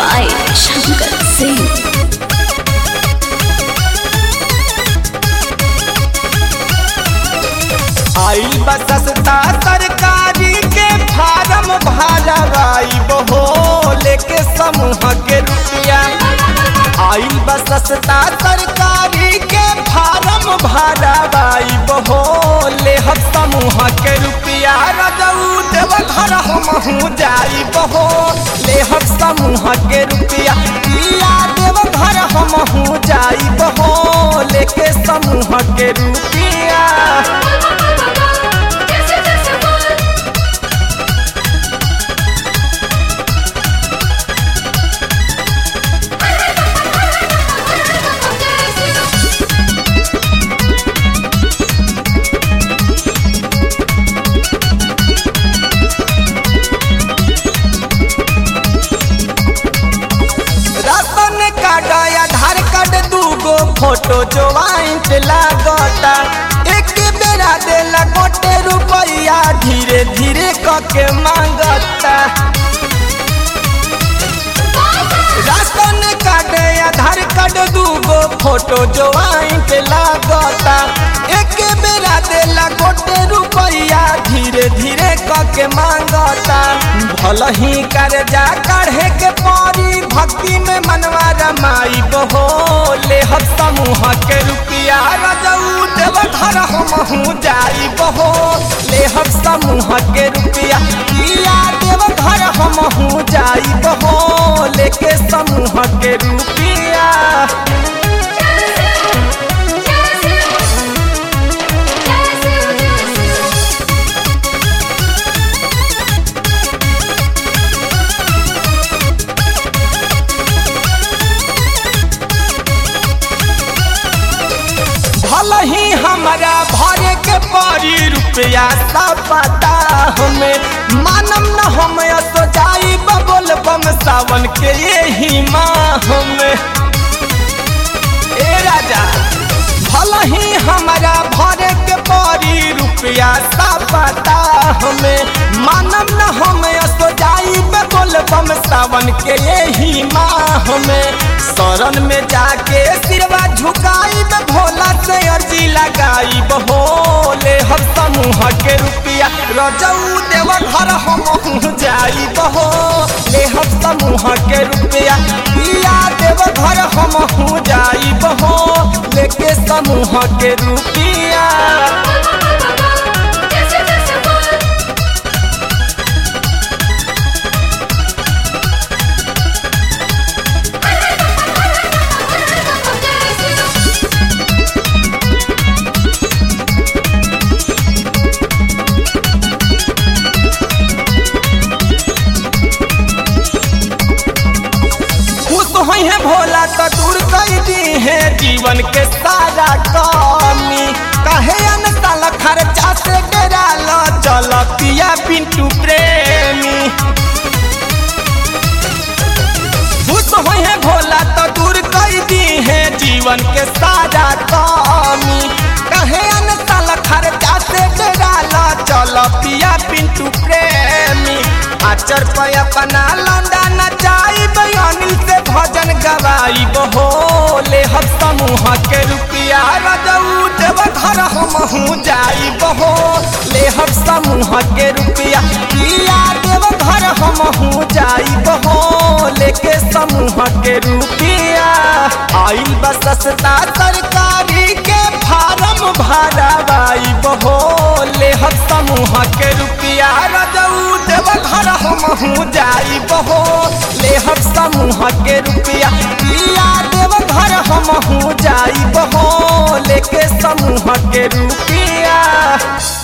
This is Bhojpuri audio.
by Shankar Singh. आई बसस्ता सरकारी के फार्म भरवाई बहो लेके समूह के रुपया आई बसस्ता सरकारी के फार्म भरवाई बहो ले हम समूह के रुपया रजऊ देव घर हमहू जाई बहो ले हम समूह के रुपया पिया देव घर हमहू जाई बहो लेके समूह के रुपया राशन कार्ड आधार कार्ड दूगो फोटो ज्वाइंट लागता एक बेरा देला गोटे रुपया धीरे धीरे कके मांगता राशन कार्ड आधार कार्ड दूगो फोटो ज्वाइंट लागता एक बेरा देला गोटे रुपया धीरे धीरे कके मांगता भल ही कर्जा काढ़े के परी भक्ति में मनवा रमाई बहो ले हम समूह के रुपया रजऊ देव घर हमहू जाई बहो ले हम समूह के रुपया किया देव घर हमहू जाई बहो लेके समूह के रुपया भल ही हमारा भरे के परी रुपया सब पता हमें मानम न हम तो जाई बबोल बम सावन के यही माह में ए राजा भल ही हमारा भरे के परी रुपया सब पता हमें मानम न हम तो जाई बबोल बम सावन के यही माह में शरण में जाके सिरवा झुकाई में भोला से अर्जी लगाई बहोले हम समूह के रुपया रजऊ देव घर हम जाई बहो ले हम समूह के रुपया पिया देव घर हम जाई बहो लेके समूह के रुपया खुश हुई है भोला तो दूर कर दी है जीवन के सारा कमी कहे अनतल खर्चा से डेरा लो चल पिया पिंटू प्रेमी खुश हुई है भोला तो दूर कर दी है जीवन के सारा कमी कहे अनतल खर्चा से डेरा लो चल पिया पिंटू प्रेमी आचर पे अपना लौंडा नचाई अनिल से भजन गवाई बहोले हम समूह के रुपया रजऊ देव घर हमहू जाई बहो ले हम समूह के रुपया पिया देव घर हमहू जाई बहो लेके समूह के रुपया आइल बसस्ता सरकारी के फार्म भरवाई बहो ले हम समूह के रुपया रजऊ देव घर हमहू जाई बहो ले हम समूह के रुपया पिया देव घर हमहू जाई बहो लेके समूह के रुपया